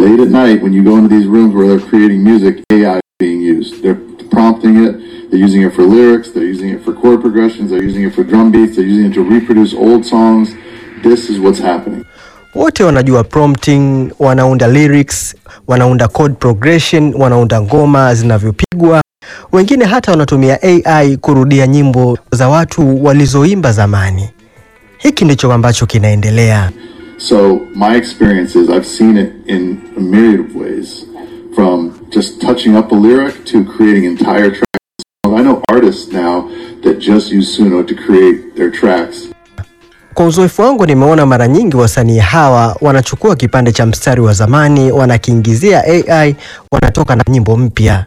late at night when you go into these rooms where they're creating music, AI is being used. They're prompting it. They're using it for lyrics. They're using it for chord progressions. They're using it for drum beats. They're using it to reproduce old songs. This is what's happening. Wote wanajua prompting, wanaunda lyrics, wanaunda chord progression, wanaunda ngoma zinavyopigwa. Wengine hata wanatumia AI kurudia nyimbo za watu walizoimba zamani. Hiki ndicho ambacho kinaendelea. So my experience is I've seen it in a myriad of ways, from just touching up a lyric to creating entire tracks. I know artists now that just use Suno to create their tracks. Kwa uzoefu wangu nimeona mara nyingi wasanii hawa wanachukua kipande cha mstari wa zamani, wanakiingizia AI, wanatoka na nyimbo mpya.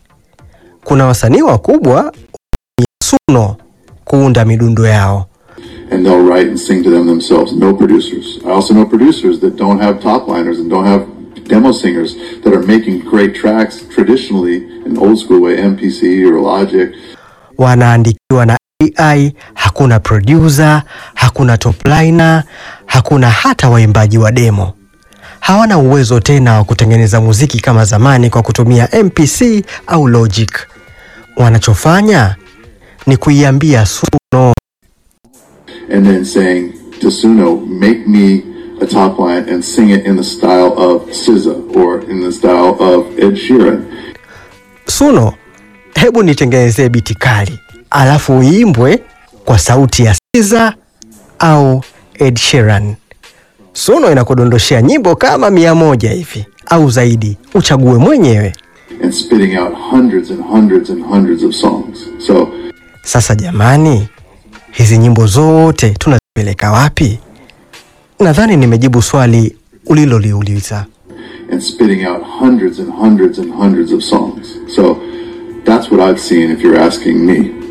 Kuna wasanii wakubwa wanatumia Suno kuunda midundo yao. and they'll write and sing to them themselves. No producers. I also know producers that don't have top liners and don't have demo singers that are making great tracks traditionally in old school way, MPC or Logic. Wanaandikiwa na AI, hakuna producer, hakuna top liner, hakuna hata waimbaji wa demo. Hawana uwezo tena wa kutengeneza muziki kama zamani kwa kutumia MPC au Logic. Wanachofanya ni kuiambia Suno and then saying to Suno, make me a top line and sing it in the style of SZA or in the style of Ed Sheeran. Suno, hebu nitengenezee biti kali, alafu uimbwe kwa sauti ya SZA au Ed Sheeran. Suno inakudondoshea nyimbo kama mia moja hivi au zaidi, uchague mwenyewe. and spitting out hundreds and hundreds and hundreds of songs. So Sasa jamani, hizi nyimbo zote tunazipeleka wapi? Nadhani nimejibu swali uliloliuliza. and spitting out hundreds and hundreds and hundreds of songs. So that's what I've seen if you're asking me.